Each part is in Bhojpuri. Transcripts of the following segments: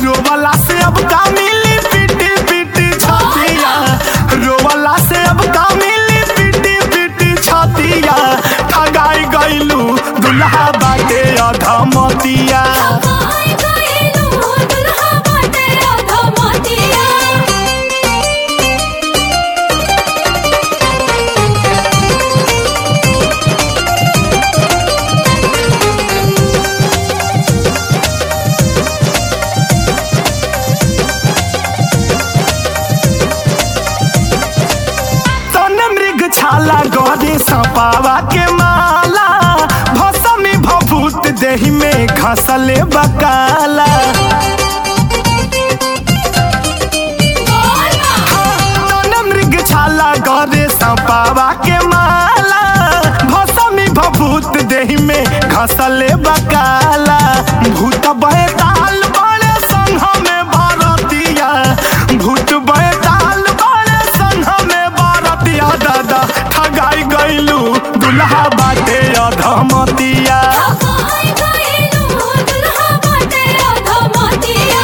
रोवला से अब का मिली पिटी पिटी छतिया रोवला से अब का मिली पिटी पिटी छतिया ठगाई गइलू दुल्हा बाटे अधमतिया ठगाई गइलू दुल्हा बाटे अधमतिया तने मृग छाला गरे सपावा के माला भसमी भभूत देहि में घसले बकाला तने मृग छाला गरे सपावा के माला भसमी भभूत देहि में घसले बकाला भूत बैताल बड़े संघ में भारतिया भूत बैताल बड़े संघ में भारतिया दादा ठगाई गइलू दुल्हा बाटे अधमतिया ठगाई गइलू दुल्हा बाटे अधमतिया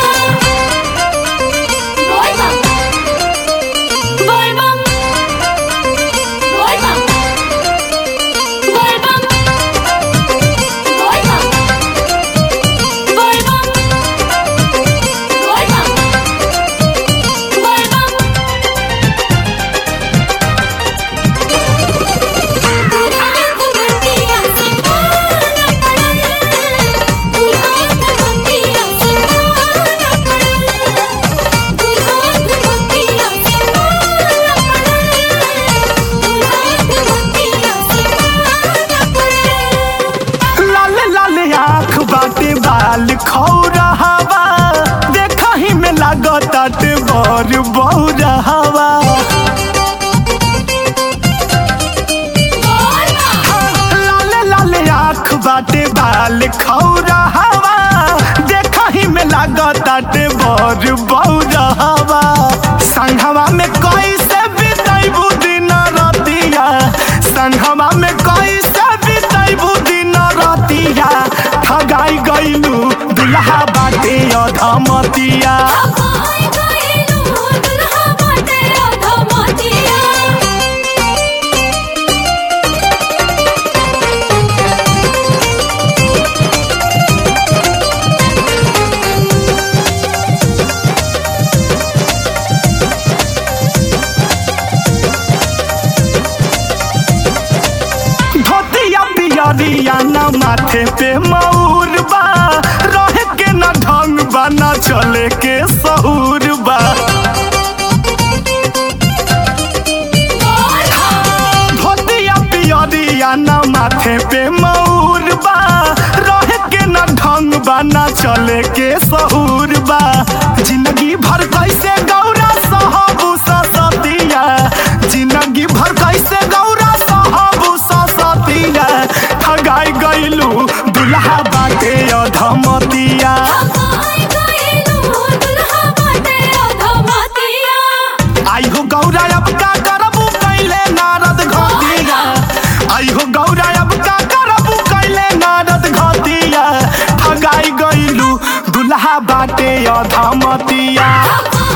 बोल बम बोल बम बोल बम बोल बम बोल बम बोल बम बोल बम बोल बम लाल लाल आँख बाटे बाल खौरहवा देखा ही में लागत बर बौरहवा लाल लाल आँख बाटे बाल खौरहवा देखा ही में लागत बर बौरहवा संघवा में कैसे बितैबू दिन रतिया संघवा में कैसे बितैबू दिन रतिया ठगाई गइलू दुल्हा बाटे अधमतिया धोतिया पियरिया न माथे पे मऊर बा रहे के न ढंग बा न चले के सहूर बा धोतिया पियरिया न माथे पे मऊर बा रहे के न ढंग बा न चले के सहूर बा जिंदगी भर कैसे गौरा सहबू सतिया जिंदगी भर कैसे गौरा सहबू सतिया ठगाई गइलू दुल्हा बाटे अधमतिया आई हो गौरा अब का करबू कैले नारद घटिया आई हो गौरा अब का करबू कैले नारद घटिया ठगाई गइलू दुल्हा बाटे अधमतिया ठगाई